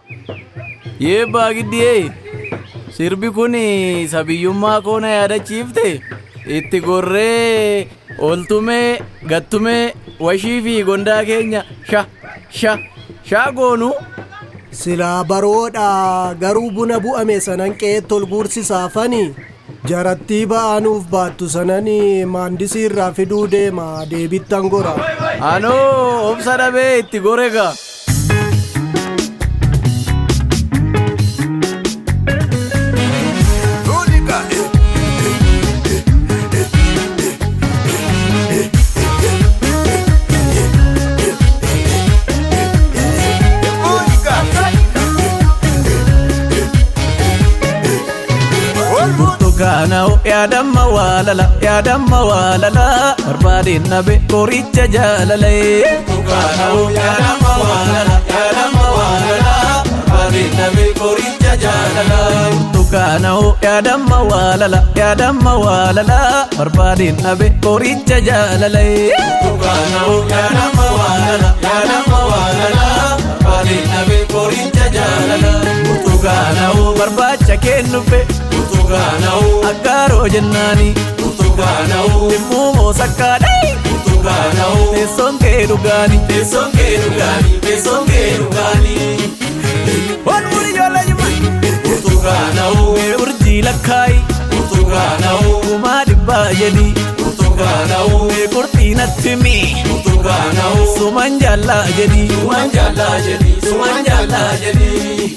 Yee baagiddiyee sirbi kun sabiyyummaa koo na yaadachiifte itti gorree ooltumee gattumee washii fi gondaa keenya sha sha shaa goonu Silaa baroodha garuu buna bu'ame sanan qe'eetti ol guursisaafani jarattii ba'anuuf baattu sanani maandisii irraa fiduu deema deebittan gora. anoo obsa dhabee itti gore gaa. Burtukaana'u yaadamma waalala yaadamma waalala barbaadeen nabe qoricha jaalalaye. Burtukaana'u yaadamma waalala yaadamma waalala barbaadeen nabe qoricha jaalala. Burtukaana'u yaadamma waalala yaadamma waalala barbaadeen nabe qoricha jaalalaye. Burtukaana'u yaadamma waalala yaadamma waalala barbaadeen nabe qoricha jaalala. Burtukaana'u barbaacha kennufe. Burtukaana'u aggaaroo jennaani. Burtukaana'u dhimmuu moosakkaadhee. Burtukaana'u teessoon kee dhugaani. Teessoon kee dhugaani. Teessoon kee dhugaani. Ol muri ijoollee jimma. Burtukaana'u mee urjii lakkaayi. Burtukaana'u kumaa dhibbaa jedhi. Burtukaana'u mee qurxii natti himi. Burtukaana'u suman jaallaa jedhi. Suman jaallaa jedhi. Suman jaallaa jedhi.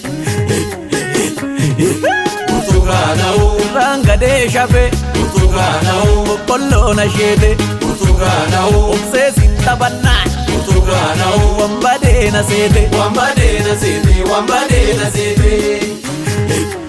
Burtukaana'u irraan gadee shafe. Burtukaana'u boqqolloo na sheete. Burtukaana'u obsee sin taphannaan. Burtukaana'u wambadee na seete. Wambadee na seete. Wambadee na seete.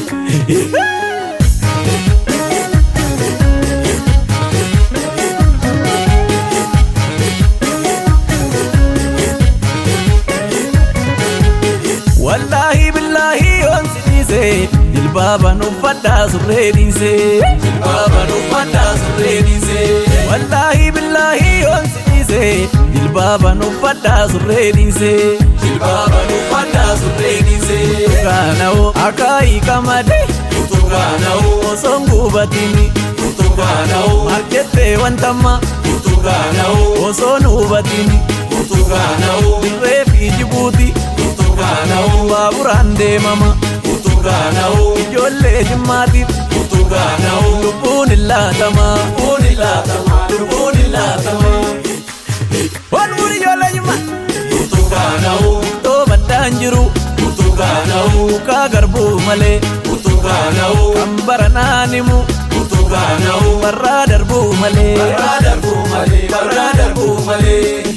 Wallaahi billaahi yoon si dhiise jilbaaban uffadhaa surree dhiise. Jilbaaban uffadhaa surree dhiise. Wallaahi billaahi yoon si dhiise jilbaaban uffadhaa surree dhiise. Jilbaaban uffadhaa surree dhiise. Burtukaana'u akaayii qamadee. Burtukaana'u osoon gubatini. Burtukaana'u marjettee wantamma. Burtukaana'u osoon hubatini. Burtukaana'u dirree fi jibuuti. Burtukaana'u baaburaan deemama. Burtukaana'u ijoollee jimmaatiif. Burtukaana'u lubbuun illaatama. Lubbuun illaatama. Lubbuun illaatama. Ol muri ijoollee jimmaa. Burtukaana'u ittoo baddaan jiru. Burtukaana'u mukaa garbuu malee. Burtukaana'u kan baranaan himu. Burtukaana'u barraa darbuu malee. Barraa darbuu malee. Barraa darbuu malee.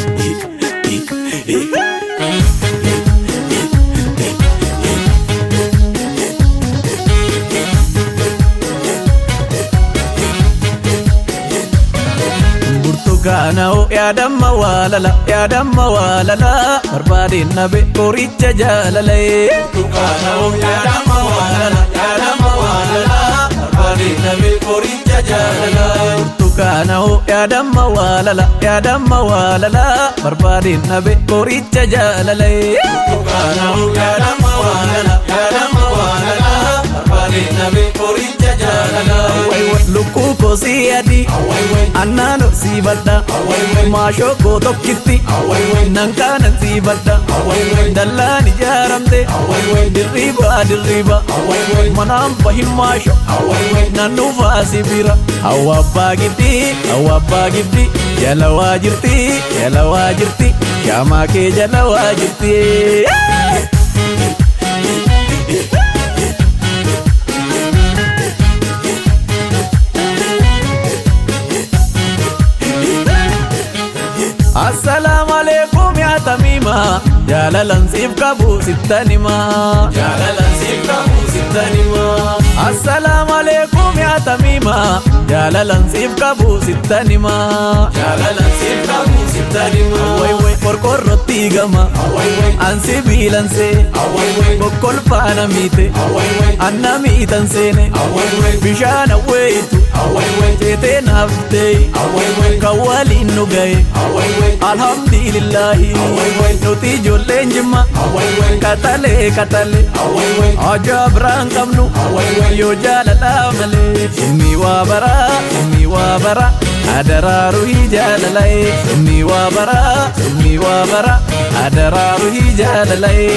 Burtukaana'u yaadamma waalala yaadamma waalala barbaadeen nabe qoricha jaalalaye. Burtukaana'u yaadamma waalala yaadamma waalala barbaadeen nabe qoricha jaalala. Burtukaana'u yaadamma waalala yaadamma waalala barbaadeen nabe qoricha jaalalaye. Burtukaana'u yaadamma waalala yaadamma waalala barbaadeen nabe qoricha jaalala. Lukkuu kosii adii annaanoo sii badda maashoo koo tokkitti nankaanan sii badda dallaan ijaaramte dirriibaa dirriiba manaan bahin maasho nannuufaa sibira hawwa abbaa gibdi hawwa abbaa gibdi jala waa jirti jala waa jirti shaamaa kee jala waa jirti. Assalaamu alaikum yaa tamiima jaalalan siif qabu sittanima. Jaalalan siif qabu sittanima. Assalaamu alaikum yaa tamiima jaalalan siif qabu sittanima. Jaalalan siif qabu sittanima. Way way qorqorrotti gama an sibiilansee kokkolfaana miite anna miitan seene bishaan awweeyitu ceetee naaftee kan waliin nu gahe alhamdulillaahi nuti ijoolleen jimma katalee katalee ajaa biraan qabnu yoo jaalalaa malee inni waa baraa inni waa baraa adaraaru hii jaalalae inni waa baraa inni waa baraa adaraaru hii jaalalae.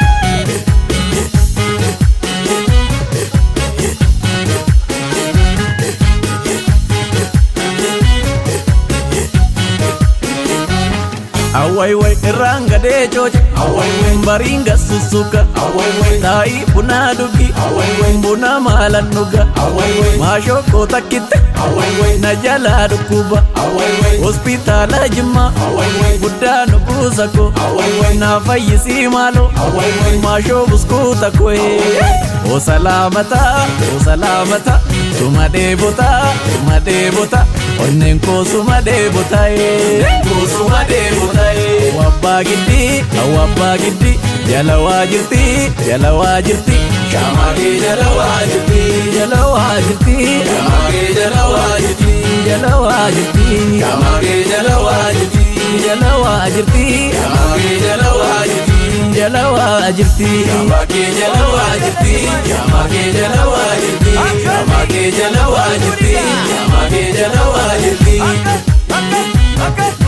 awwaiwai irraan gadee cooce bariin gassussuka taa'ii bunaa dhugi buna maalan dhuga maashokkoo takkitte na jalaa dhukkuba hospitaala jimma guddaa nu buusako na fayyisii maalo maashoo buskuuta koe o salaamata o salaamata suma dheebota suma dheebota onneen koo suma dheebotae suma dheebotae wabbaa giddi wabbaa giddi jala waa jirti jala waa jirti shaamagee jala waa jirti jala waa jirti shaamagee jala waa jirti jala waa jirti shaamagee jala waa jirti jala waa jirti shaamagee jala waa jirti jala waa jirti shaamagee jala waa jirti shaamagee jala waa jirti shaamagee jala waa jirti shaamagee jala waa jirti